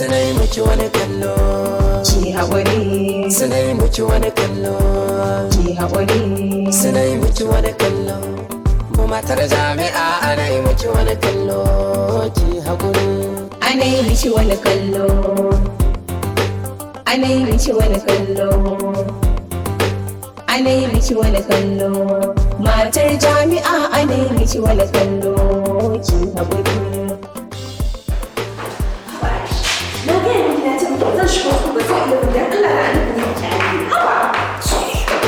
suna yi miki wani kallo ki haƙuri suna yi miki wani kallo ki haƙuri suna yi miki wani kallo mu matar jami'a ana yi miki wani kallo ki haƙuri ana yi miki wani kallo ana yi miki wani kallo ana yi miki wani kallo matar jami'a ana yi miki wani kallo ki haƙuri Na gaya miki na ce muku zan shigo ku ba zai iya da Allah na nufin yin kyale. Haba!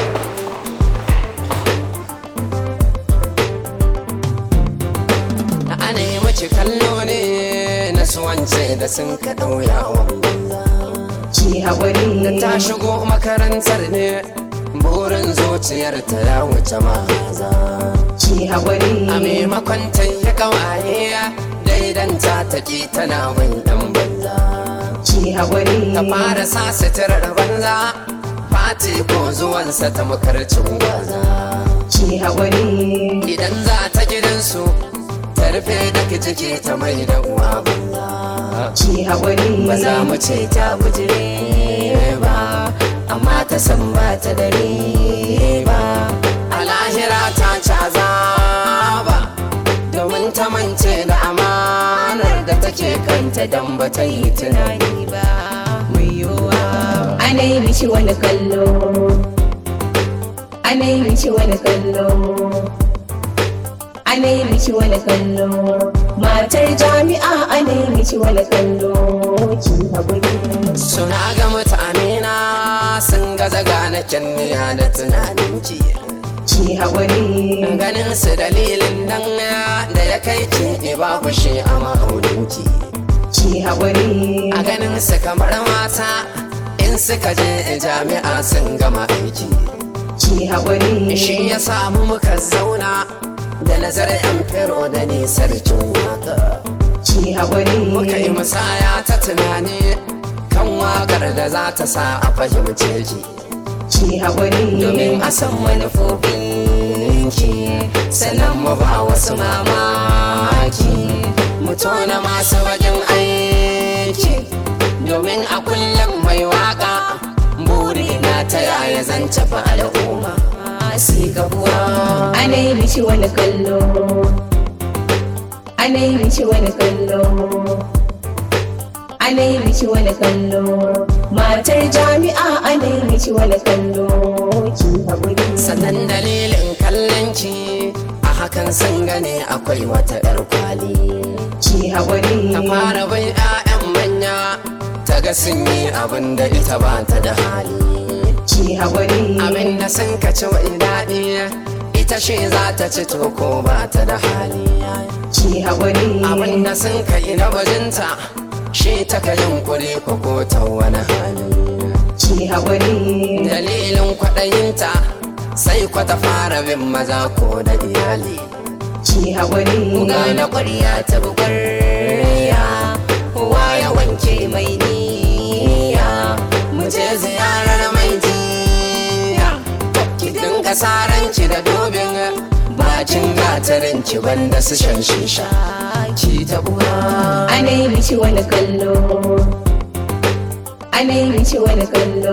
ana yi miki kallo ne na suwance da sun ka ɗauya banza ki haƙuri da ta shigo makarantar ne burin zuciyar ta ya wuce maza ki haƙuri a maimakon ta yi kawaye daidanta ta ki tana bin dan banza ki haƙuri ta fara sa suturar banza fati ko zuwansa ta makarcin gwaza ki haƙuri idan za ta gidansu ta rufe da ciki ta mai da uwa banza ki haƙuri ba za mu ce ta bujire ba amma ta san ba ta dare ba a lahira ta caza ba domin ta mance da amanar da take kanta don ba ta yi tunani ba mai yiwuwa ana yi miki wani kallo ana yi miki wani kallo ana yi miki wani kallo matar jami'a ana yi miki wani kallo ki haƙuri suna ga mutane na sun gaza gane kyanniya da tunaninki ki haƙuri ganin su dalilin nan da ya kai ki ba shi a ma'auninki ki haƙuri a ganin su kamar mata in suka je jami'a sun gama aiki ki haƙuri shi ya samu muka zauna da nazarin yan fero da ni sarkin waka ki haƙuri muka yi musaya ta tunani kan wakar da za ta sa a fahimce ki ki haƙuri domin a san manufofin ki sannan mu ba wasu mamaki mu tona masu wajen aiki domin a kullum mai waka buri na ta yaya zan tafi al'umma si gabuwa ana yi miki wani kallo ana yi miki wani kallo ana yi miki wani kallo matar jami'a ana yi miki wani kallo ki haƙuri sannan dalilin kallon ki a hakan sun gane akwai wata 'yar kwali ki haƙuri ta fara bai 'ya'yan manya ta ga sun yi abin da ita ba ta da hali ki haƙuri abin da sun ka ci mai daɗi ita shi za ta ci to ko ba ta da hali ki haƙuri abin da sun ka yi na bajinta shi ta ka yunkuri ko ko ta wani hali ki haƙuri dalilin kwaɗayinta sai kwa ta fara bin maza ko da iyali ki haƙuri Kuga na ƙwarya ta bugarya Kowa ya wanke mai niyya Mu je ziyarar mai jiya Ki dinga saranki da dobin Bakin gatarin ki banda su shan shisha Ki ta uwa ana yi miki wani kallo ana yi miki wani kallo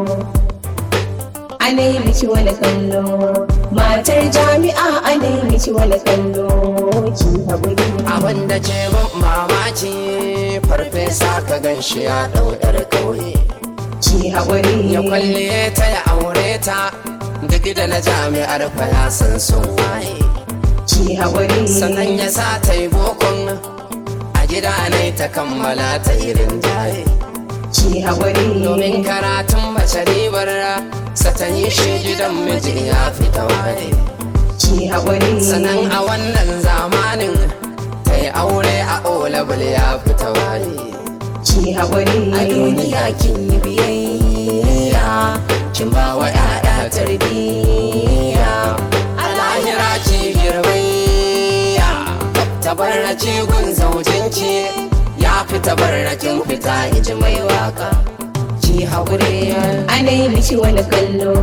ana yi miki wani kallo matar jami'a ana yi miki wani kallo ki haƙuri Abin da ke ban mamaki Farfesa ka gan shi ya ɗau 'yar ƙauye ki haƙuri ya kwalle ta ya aure ta duk da na jami'ar fa ya san sun waye ki haƙuri sannan ya sa ta yi bokon a gida ne ta kammala ta irin jaye ki haƙuri domin karatun mace ribar sa ta yi shi gidan miji ya fita waye ki haƙuri sannan a wannan zamanin ta yi aure a olabul ya fita waye ki haƙuri a duniya kin yi biyayya kin ba wa 'ya'ya tarbiyya a lahira ki girbayya tabarraci gun zaujinki ya fi tabarrakin fita iji mai waka ki haƙuri ana yi miki wani kallo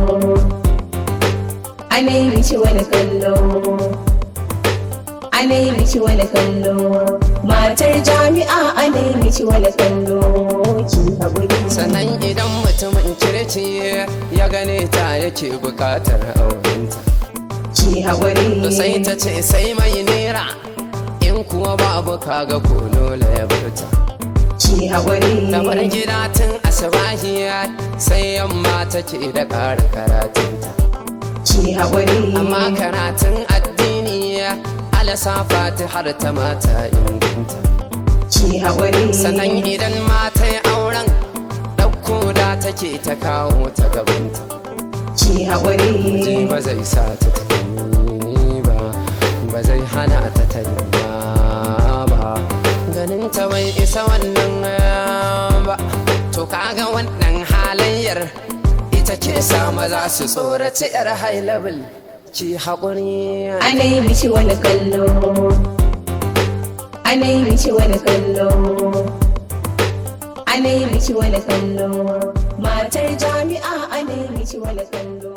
ana yi miki wani kallo ana yi miki wani kallo matar jami'a ana yi miki wani kallo sannan idan mutumin kirki ya gane ta yake bukatar aurenta ki haƙuri sai ta ce sai mai nera in kuwa babu kaga ko dole ya barta ki haƙuri ta bar gida tun asubahiya sai yamma take da ƙara karatunta ki haƙuri amma karatun addini alasa fati har ta mata inganta ki haƙuri sannan idan mata yi auren ɗauko da take ta kawo ta gabanta ki ji haƙuri ba zai sa ta tafi ba ba zai hana ta tanya ba ganin ta bai isa wannan ba to kaga wannan halayyar ita ke sa maza su tsoraci yar high level ki haƙuri ana yi mishi wani kallo ana yi mishi wani kallo ana yi mishi wani kallo matar jami'a ana yi mishi wani kallo